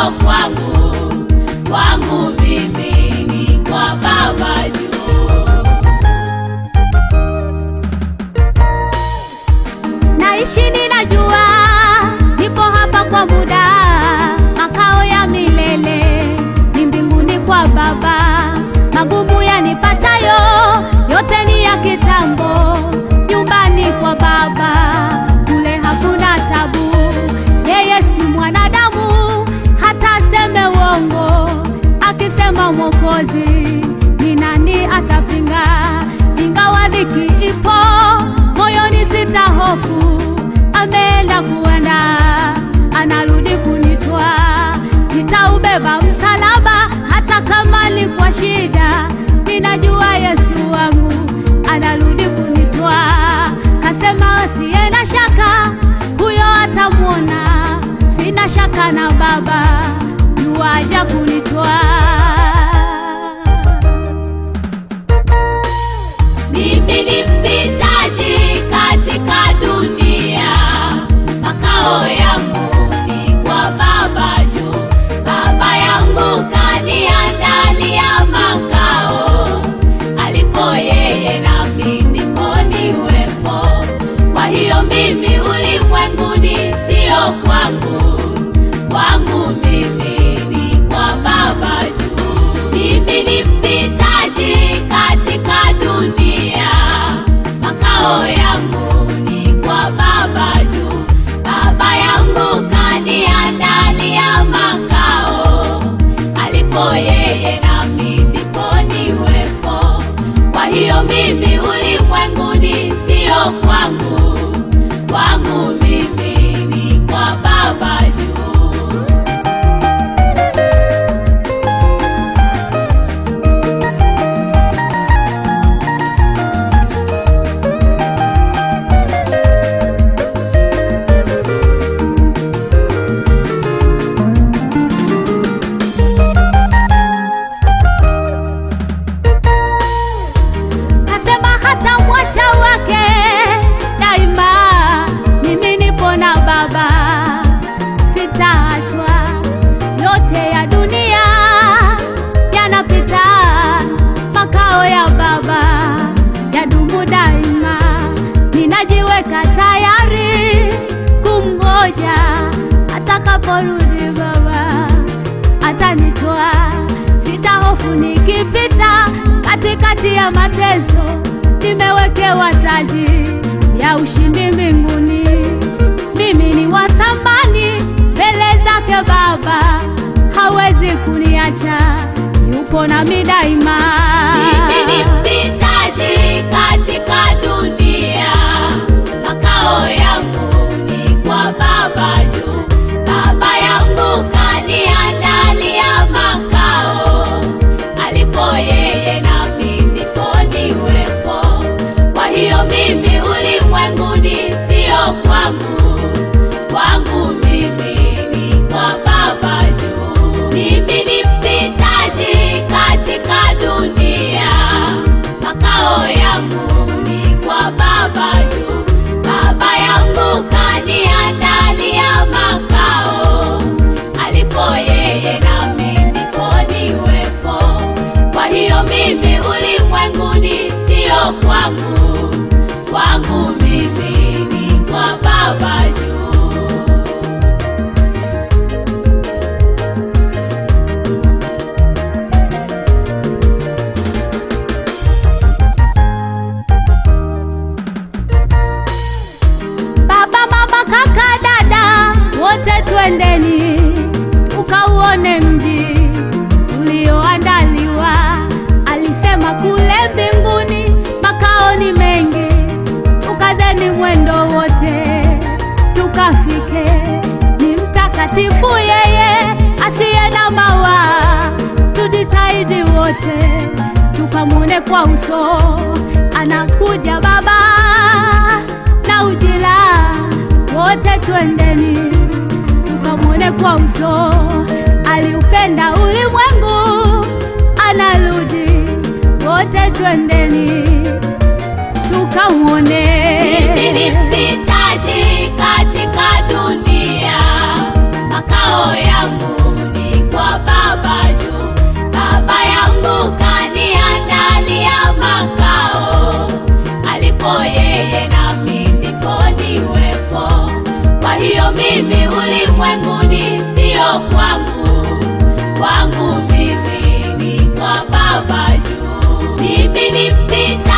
sio kwangu, kwangu mimi ni kwa Baba juu. Naishi ninajua, nipo hapa kwa muda, makao ya milele ni mbinguni kwa Baba. Magumu yanipatayo yote ni ya kitambo, nyumbani kwa Baba kule hakuna tabu. Yeye si mwanadamu hata aseme uongo, akisema Mwokozi ni nani atapinga? Ingawa dhiki ipo moyoni, sitahofu, ameenda kuenda, anarudi kunitwa. Nitaubeba msalaba hata kama ni kwa shida, ninajua Yesu wangu anarudi kunitwa. Kasema asiye na shaka, huyo atamwona. Sina shaka na Baba, yuaja kunitwa. Mimi ni mpitaji katika dunia, makao yangu ni kwa Baba juu. Baba yangu kaniandalia makao, alipo yeye nami ndipo niwepo. Kwa hiyo mimi ulimwenguni sio kwangu, kwangu mimi ni kwa Baba juu. Mimi ni mpitaji katika dunia, makao yangu ni kwa Baba juu. Baba yangu kaniandalia makao, alipo yeye nami ndipo niwepo. Kwa hiyo mimi ulimwenguni sio kwangu, kwangu mimi ni kwa Baba juu. Kasema hata mwacha wake daima, mimi nipo na Baba, sitaachwa. Yote ya dunia yanapita, makao ya Baba yadumu daima. Ninajiweka tayari kumngoja atakaporudi Baba atanitoa, sitahofu nikipita katikati ya mateso, nimewekewa taji ya ushindi mbinguni. Mimi ni wa thamani mbele zake Baba, hawezi kuniacha, yupo nami daima. Mimi ni mpitaji katika dunia, makao yangu ni kwa Baba juu. Baba yangu kaniandalia makao, alipo yeye nami ndipo niwepo. Kwa hiyo mimi ulimwenguni sio kwangu, kwangu mimi ni kwa Baba juu. Mimi ni mpitaji katika dunia, makao yangu ni kwa Baba juu. Baba yangu kaniandalia makao, alipo yeye nami ndipo niwepo. Kwa hiyo mimi ulimwenguni sio kwangu, kwangu mimi ni kwa Baba juu. Baba, mama, kaka, dada, wote twendeni tukauone mji ulioandaliwa. Alisema kule mbinguni makao ni mengi, tukazeni mwendo wote tukafike. Ni mtakatifu yeye asiye na mawa, tujitahidi wote tukamwone kwa uso. Anakuja Baba na ujira, wote twendeni tukamwone kwa uso. Aliupenda ulimwengu, anarudi, wote twendeni tukamwone. Mimi ni mpitaji katika dunia, makao yangu ni mimi ulimwenguni, sio kwangu. Kwangu mimi ni kwa Baba juu. Mimi ni mpita